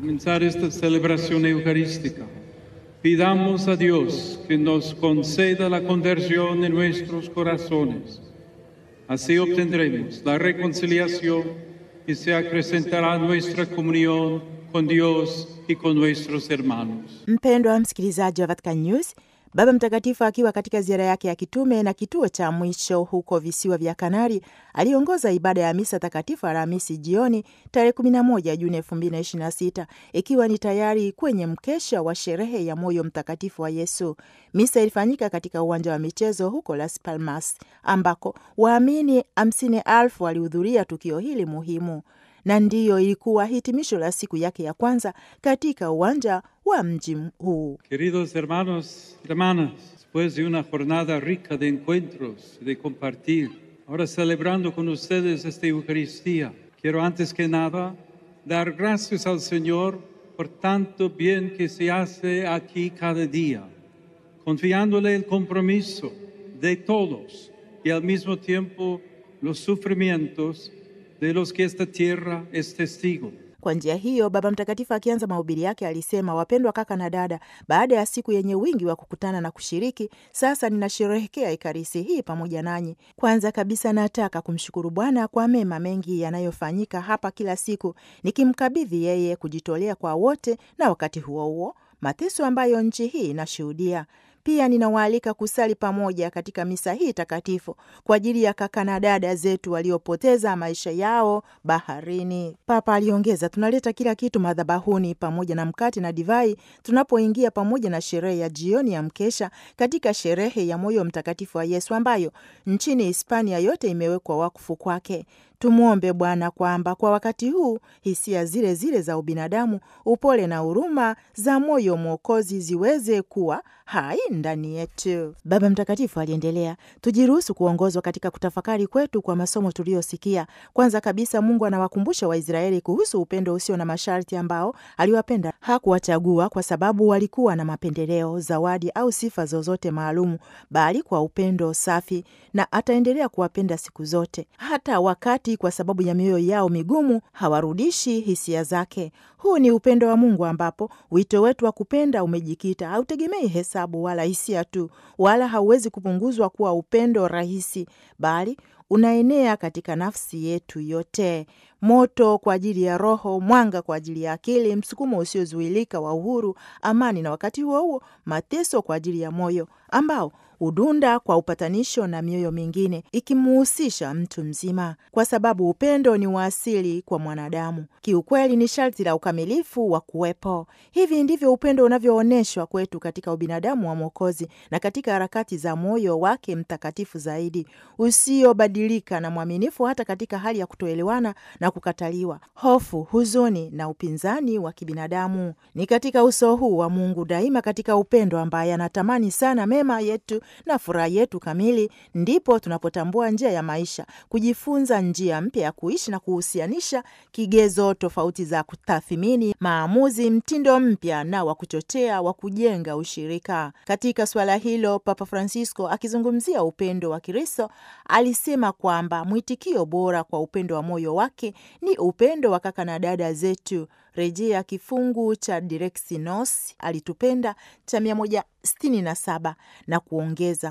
comenzar esta celebración eucarística, pidamos a Dios que nos conceda la conversión en nuestros corazones. Así obtendremos la reconciliación y se acrecentará nuestra comunión con Dios y con nuestros hermanos. Mpendwa msikilizaji wa Vatican News, Baba Mtakatifu akiwa katika ziara yake ya kitume na kituo cha mwisho huko visiwa vya Kanari aliongoza ibada ya misa takatifu Alhamisi jioni tarehe 11 Juni 2026 ikiwa ni tayari kwenye mkesha wa sherehe ya moyo mtakatifu wa Yesu. Misa ilifanyika katika uwanja wa michezo huko Las Palmas ambako waamini hamsini elfu walihudhuria tukio hili muhimu na ndiyo ilikuwa hitimisho la siku yake ya kwanza katika uwanja wa mji huu. Queridos hermanos y hermanas, después de una jornada rica de encuentros y de compartir, ahora celebrando con ustedes esta Eucaristía, quiero antes que nada dar gracias al Señor por tanto bien que se hace aquí cada día, confiándole el compromiso de todos y al mismo tiempo los sufrimientos de los que esta tierra es testigo. Kwa njia hiyo, Baba Mtakatifu akianza mahubiri yake alisema, wapendwa kaka na dada, baada ya siku yenye wingi wa kukutana na kushiriki, sasa ninasherehekea Ekaristi hii pamoja nanyi. Kwanza kabisa, nataka kumshukuru Bwana kwa mema mengi yanayofanyika hapa kila siku, nikimkabidhi yeye kujitolea kwa wote, na wakati huo huo mateso ambayo nchi hii inashuhudia. Pia ninawaalika kusali pamoja katika misa hii takatifu kwa ajili ya kaka na dada zetu waliopoteza maisha yao baharini. Papa aliongeza, tunaleta kila kitu madhabahuni pamoja na mkate na divai tunapoingia pamoja na sherehe ya jioni ya mkesha katika sherehe ya moyo mtakatifu wa Yesu ambayo nchini Hispania yote imewekwa wakfu kwake. Tumwombe Bwana kwamba kwa wakati huu hisia zile zile za ubinadamu, upole na huruma za moyo Mwokozi ziweze kuwa hai ndani yetu. Baba Mtakatifu aliendelea, tujiruhusu kuongozwa katika kutafakari kwetu kwa masomo tuliyosikia. Kwanza kabisa, Mungu anawakumbusha Waisraeli kuhusu upendo usio na masharti ambao aliwapenda. Hakuwachagua kwa sababu walikuwa na mapendeleo, zawadi au sifa zozote maalumu, bali kwa upendo safi, na ataendelea kuwapenda siku zote, hata wakati kwa sababu ya mioyo yao migumu hawarudishi hisia zake. Huu ni upendo wa Mungu ambapo wito wetu wa kupenda umejikita, hautegemei hesabu wala hisia tu, wala hauwezi kupunguzwa kuwa upendo rahisi, bali unaenea katika nafsi yetu yote, moto kwa ajili ya roho, mwanga kwa ajili ya akili, msukumo usiozuilika wa uhuru, amani, na wakati huo huo mateso kwa ajili ya moyo ambao hudunda kwa upatanisho na mioyo mingine ikimuhusisha mtu mzima, kwa sababu upendo ni wa asili kwa mwanadamu. Kiukweli ni sharti la ukamilifu wa kuwepo. Hivi ndivyo upendo unavyoonyeshwa kwetu katika ubinadamu wa Mwokozi na katika harakati za moyo wake mtakatifu zaidi, usiobadilika na mwaminifu hata katika hali ya kutoelewana na kukataliwa, hofu, huzuni na upinzani wa kibinadamu. Ni katika uso huu wa Mungu daima, katika upendo ambaye anatamani sana mema yetu na furaha yetu kamili, ndipo tunapotambua njia ya maisha, kujifunza njia mpya ya kuishi na kuhusianisha kigezo tofauti za kutathimini maamuzi, mtindo mpya na wa kuchochea wa kujenga ushirika. Katika suala hilo, Papa Francisco akizungumzia upendo wa Kristo alisema kwamba mwitikio bora kwa upendo wa moyo wake ni upendo wa kaka na dada zetu, rejea kifungu cha Directionis alitupenda cha 167 na kuongeza